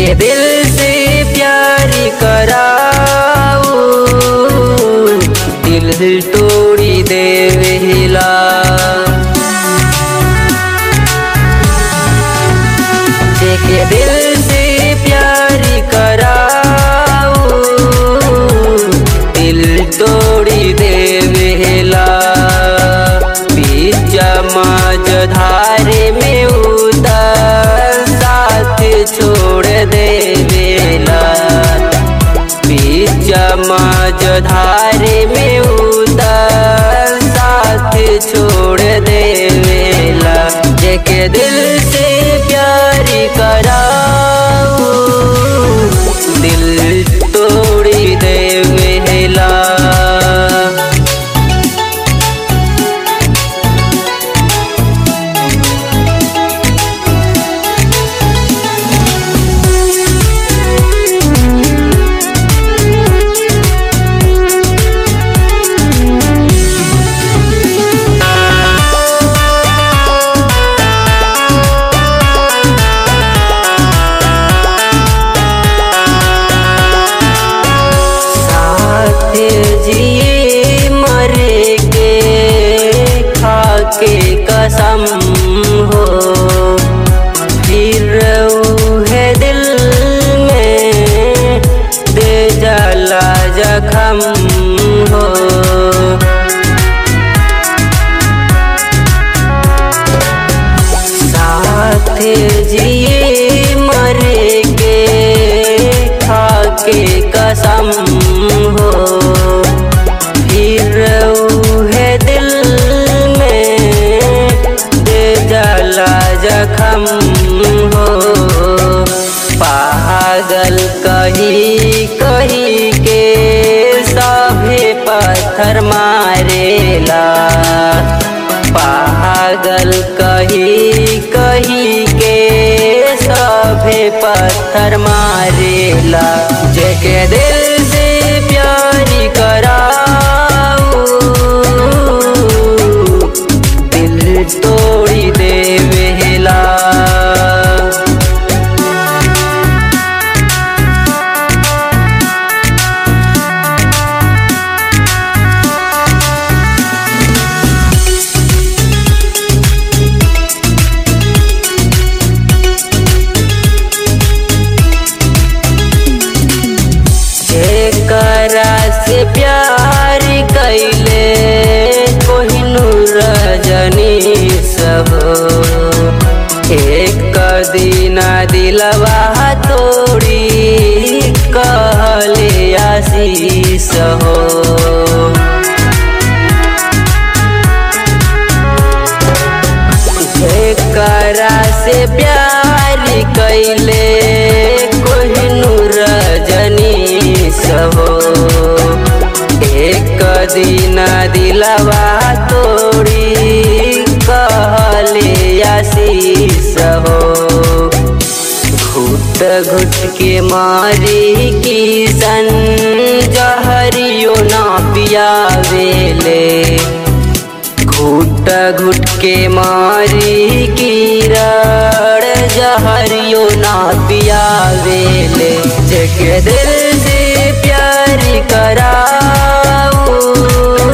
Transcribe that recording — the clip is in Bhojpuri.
जेके दिल से प्यार कराऊ दिल दिल तोड़ी देवेला जेके दिल से प्यार कराऊ दिल तोड़ी देवेला बीच मज धारे में उतर साथ छोड़ देवेला बीच मज धारे में उतर साथ छोड़ देवेला जेके दिल से प्यार कराऊ दिल तोड़ी देवेला साथ जिए मरे के खाके कसम हो फिर है दिल में दे जला जखम हो साथ जिए मरे के खाके कसम हो फिर है दिल में दे जला जखम हो पागल कही कही के सभे पत्थर मारेला पागल कही कही के सभे पत्थर मारेला जेके दिल से प्यार कराऊ दिल तोड़ी देवेला जेकरा से प्यार कैले कोहिनूर रजनी सब एक दिन दिलवा तोड़ी कहले आशीष हो जेकरा से प्यार कैले कोहिनूर रजनी हो एक दिन दिलवा तोड़ी कहले आशीष हो घुट घुट के मारी किसन जहरियो ना पियावेले घुट घुट के मारी कीरड़ जहरियो ना पियावेले जेके दिल से प्यार कराऊ